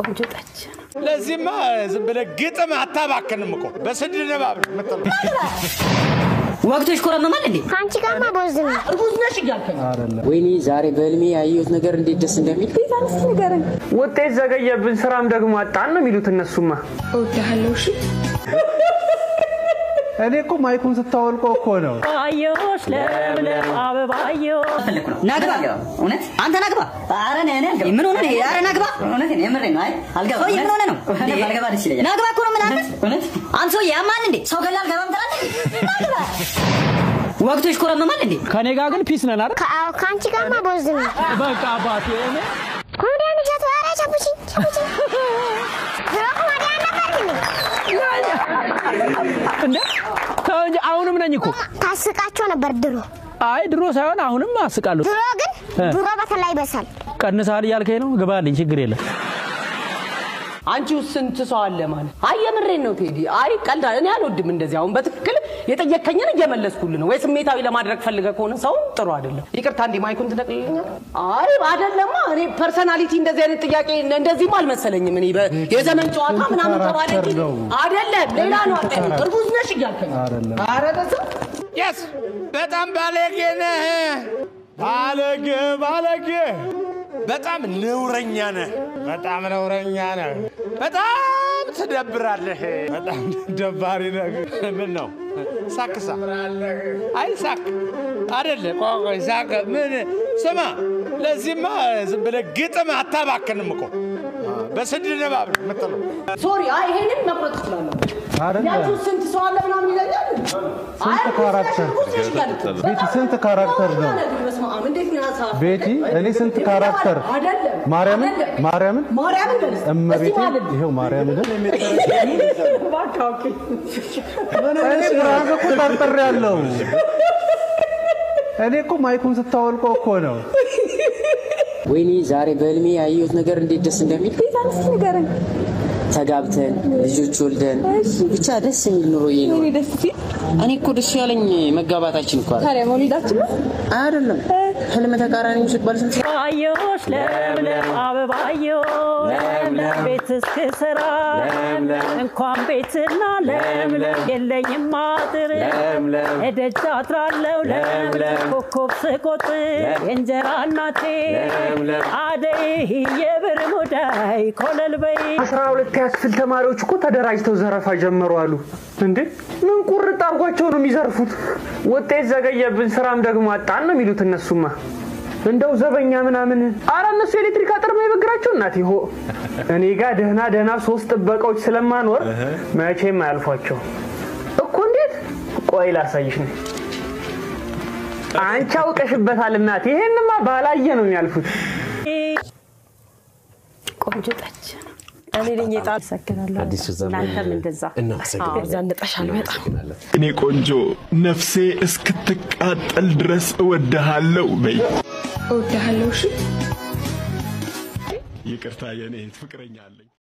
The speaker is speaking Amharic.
ቆንጆ ጠጅ ነው። ለዚህማ ዝም ብለህ ግጥም አታባክንም እኮ በስድ ንባብ ነው የምትለው። ወቅቶች ኮረመማል እንዴ? ከአንቺ ጋርማ ቦዝ ነው። እርጉዝ ነሽ እያልከኝ ወይኔ ዛሬ በህልሜ ያየሁት ነገር እንዴት ደስ እንደሚል ውጤት ዘገየብን፣ ስራም ደግሞ አጣን ነው የሚሉት እነሱማ። እወድሃለሁ። እሺ እኔ እኮ ማይኩን ስታወልቀው እኮ ነው። አየሁሽ ለምለም አበባየሁ ፈለኩ ነው ናግባ እውነት አንተ ናግባ ኧረ እኔ እኔ አልገባም ምን ሆነ ነው ኧረ ናግባ እውነት እኔ የምሬን ነው አይ አልገባም ሰውዬ ምን ሆነ ነው እኔ ባልገባ ደስ ይለኛል ናግባ እኮ ነው ምን አለ እውነት አንተ ሰውዬ ያማል እንዴ ሰው ገላ አልገባም ትላለህ ናግባ ወቅቶች ኮረመማል እንዴ ከኔ ጋር ግን ፒስ ነን አይደል? ከ- አዎ፣ ከአንቺ ጋርማ ቦዝ ነው። በቃ አባቴ እኔ ኮሜዲያን እሸቱ ኧረ ቸኩቺ ቸኩቺ ድሮ ኮሜዲያን ነበር እንዴ? እንዴ ተው እንጂ አሁንም ነኝ እኮ። ታስቃቸው ነበር ድሮ። አይ ድሮ ሳይሆን አሁንም አስቃለሁ። ድሮ ግን ድሮ በተለይ ይበሳል። ቀንሰሃል እያልከኝ ነው? ግባልኝ፣ ችግር የለም። አንቺ ውስጥ ስንት ሰው አለ ማለት? አይ የምሬን ነው ቴዲ። አይ ቀልድ እኔ አልወድም እንደዚህ። አሁን በትክክል የጠየከኝን እየመለስኩልህ ነው። ወይ ስሜታዊ ለማድረግ ፈልገህ ከሆነ ሰው ጥሩ አይደለም። ይቅርታ እንዴ ማይኩን ትነቅልልኛል? አይ አይደለማ። እኔ ፐርሰናሊቲ እንደዚህ አይነት ጥያቄ እንደዚህም አልመሰለኝም። እኔ በ- የዘመን ጨዋታ ምናምን ተባለ እንጂ አይደለም። ሌላ ነው። አጠ- እርጉዝ ነሽ እያልከኝ ኧረ በስመ የስ በጣም ባለጌ ነህ። ባለጌ ባለጌ በጣም ነውረኛ ነህ። በጣም ነውረኛ ነህ። በጣም ትደብራለህ። በጣም ደባሪ ነህ። ምን ነው ሳክሳ? አይ ሳክ አይደለ። ቆይ ቆይ ሳክ ምን ስማ፣ ለዚህማ ዝም ብለህ ግጥም አታባክንም እኮ በስድ ንባብ ነው የምትለው። ሶሪ። አይ ይሄንን መቁረጥ ትችላለህ። ያችሁ ስንት ሰው አለ ምናምን ይለኛል። አይ ስንት ካራክተር እርጉዝ ነሽ እያልኩ ቤቲ ስንት ካራክተር ነው? በስመ አብ እንዴት ነው ያሳ ቤቲ እኔ ስንት ካራክተር አይደለም ማርያምን አይደለም። ማርያምን ማርያምን በል እስኪ። እመቤቴ እስኪ ማለት ነው። ይኸው ማርያምን እባክህ ኦኬ። እኔ ብርሃን እኮ ጠርጥሬ ያለው እኔ እኮ ማይኩን ስታወልቀው እኮ ነው። ወይኔ ዛሬ በህልሜ ያየሁት ነገር እንዴት ደስ እንደሚል ተጋብተን ልጆች ወልደን ብቻ ደስ የሚል ኑሮ እየኖረ እኔ እኮ ደስ ያለኝ መጋባታችን እኮ አይደል? ታዲያ መውሊዳችን ነው። አይደለም ህልም ተቃራኒ ሲባል ስንት አየሁሽ ለምለም አበባየሁ ለምለም ቤት እስክሰራ እንኳን ቤትና ለምለም የለኝም አጥር እደጃ አድራለሁ ለምለም ኮከብ ስቆጥር የእንጀራ እናቴ አደይ የብር ሙዳይ ኮለል በይ አስራ ሁለት ያክፍል ተማሪዎች እኮ ተደራጅተው ዘረፋ ጀመሩ አሉ። እንዴ ምን ቁርጥ አርጓቸው ነው የሚዘርፉት? ውጤት ዘገየብን፣ ስራም ደግሞ አጣን ነው የሚሉት እነሱማ። እንደው ዘበኛ ምናምን አረ እነሱ ኤሌክትሪክ አጥር ነው የበግራቸው እናት ሆ እኔ ጋር ደህና ደህና ሶስት ጥበቃዎች ስለማኖር መቼም አያልፏቸው እኮ። እንዴት ቆይ ላሳይሽ ነው። አንቺ አውቀሽበታል እናት። ይሄንማ ባላየ ነው የሚያልፉት። ቆንጆ ጠጅ ነው። እኔ ነኝ የጣል ሰግናለሁ። አዲሱ ዘመን እናንተም እንደዛ እናመሰግናለን። አዎ፣ ዘንጠሻል በጣም እኔ ቆንጆ ነፍሴ እስክትቃጠል ድረስ እወድሃለሁ በይ። እወድሃለሁ። እሺ ይቅርታ የኔ ፍቅረኛ አለኝ።